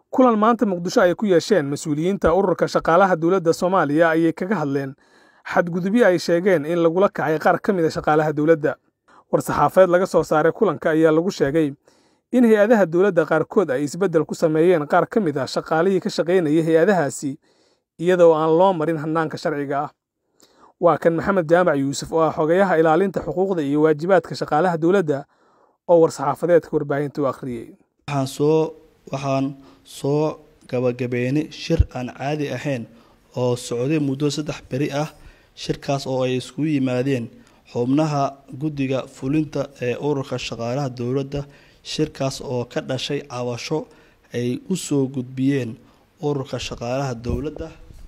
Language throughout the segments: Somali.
kulan maanta muqdisho ay ku yeesheen mas-uuliyiinta ururka shaqaalaha dowladda soomaaliya ayay kaga hadleen xadgudubyo ay sheegeen in lagula kacay qaar ka mid a shaqaalaha dowladda war-saxaafeed laga soo saaray kulanka ayaa lagu sheegay in hay-adaha dowladda qaarkood ay isbeddel ku sameeyeen qaar ka mid ah shaqaalihii ka shaqaynayay hay-adahaasi iyadoo aan loo marin hannaanka sharciga ah waa kan maxamed jaamac yuusuf oo ah xogayaha ilaalinta xuquuqda iyo waajibaadka shaqaalaha dowladda oo war-saxaafadeedka warbaahinta u akhriyey waxaan soo waxaan soo gabagabeynay shir aan caadi ahayn oo socday muddo saddex beri ah shirkaas oo ay iskugu yimaadeen xubnaha guddiga fulinta ee ururka shaqaalaha dowladda shirkaas oo ka dhashay cabasho ay u soo gudbiyeen ururka shaqaalaha dowladda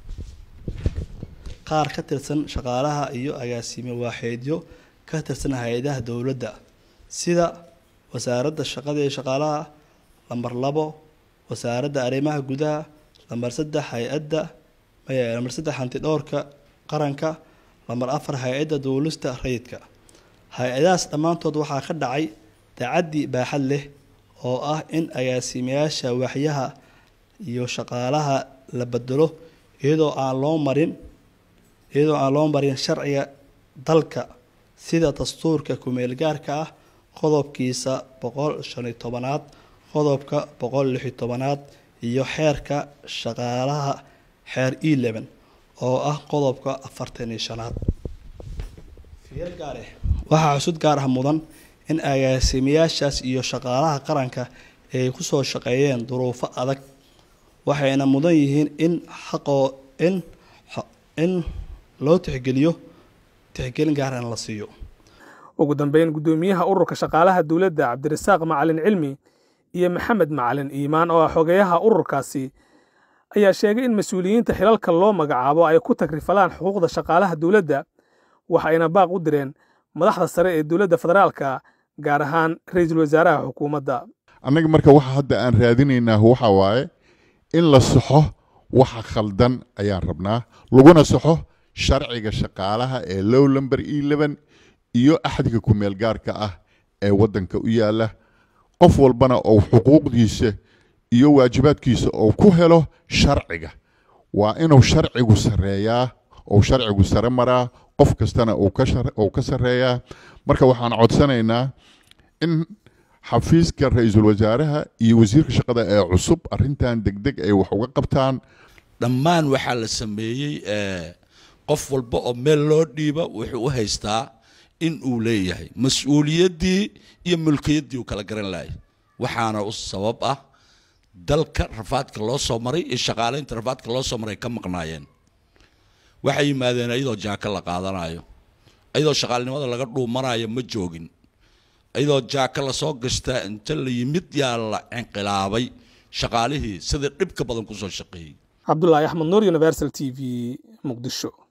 qaar ka tirsan shaqaalaha iyo agaasime waaxeedyo ka tirsan hay-adaha dowladda sida wasaaradda shaqada ee shaqaalaha lambar labo wasaaradda arrimaha gudaha lambar saddex hay-adda lambar saddex hantidhowrka qaranka lambar afar hay-adda duulista rayidka hay-adahaas dhammaantood waxaa ka dhacay dacaddi baaxad leh oo ah in agaasimayaasha waaxyaha iyo shaqaalaha la bedelo iyadoo aan loo marin iyadoo aan loo marin sharciga dalka sida dastuurka ku-meelgaarka ah qodobkiisa boqol shan iyo tobanaad qodobka boqol lix iyo tobanaad iyo xeerka shaqaalaha xeer eleven oo ah qodobka afartan iyo shanaad fiir gaareh waxaa xusud gaar ah mudan in agaasimayaashaas iyo shaqaalaha qaranka ay kusoo shaqeeyeen duruufo adag waxayna mudan yihiin in xaqoo in in loo tixgeliyo tixgelin gaaran la siiyo ugu dambeyn guddoomiyaha ururka shaqaalaha dowladda cabdirasaaq macalin cilmi iyo maxamed macalin iimaan oo ah xogeyaha ururkaasi ayaa sheegay in mas-uuliyiinta xilalka loo magacaabo ay ku tagrifalaan xuquuqda shaqaalaha dowladda waxayna baaq u direen madaxda sare ee dowladda federaalka gaar ahaan ra-iisul wasaaraha xukuumadda annaga marka waxa hadda aan raadinaynaa waxa waaye in la saxo waxa khaldan ayaan rabnaa laguna saxo sharciga shaqaalaha ee low lumber eleven iyo axdiga ku-meel gaarka ah ee waddanka u yaalla qof walbana ou xuquuqdiisa iyo waajibaadkiisa ou ku helo sharciga waa inuu sharcigu sarreeyaa ou sharcigu sare maraa qof kastana uu ka sarreeyaa marka waxaan codsanaynaa in xafiiska ra-iisul wasaaraha iyo wasiirka shaqada ee cusub arrintan degdeg ay wax uga qabtaan dhammaan waxaa la sameeyey qof walba oo meel loo dhiiba wuxuu u haystaa in uu leeyahay mas-uuliyaddii iyo mulkiyaddii uu kala garan lahay waxaana u sabab ah dalka rafaadka loo soo maray iyo shaqaalaynta rafaadka loo soo maray ka maqnaayeen waxay yimaadeen iyadoo jaaka la qaadanayo iyadoo shaqaalnimada laga dhuumanayo ma joogin iyadoo jaaka lasoo gashtaa inta la yimid yaa la inqilaabay shaqaalihii sida dhibka badan kusoo shaqeeyey cabdulaahi axmed nuur universal t v muqdisho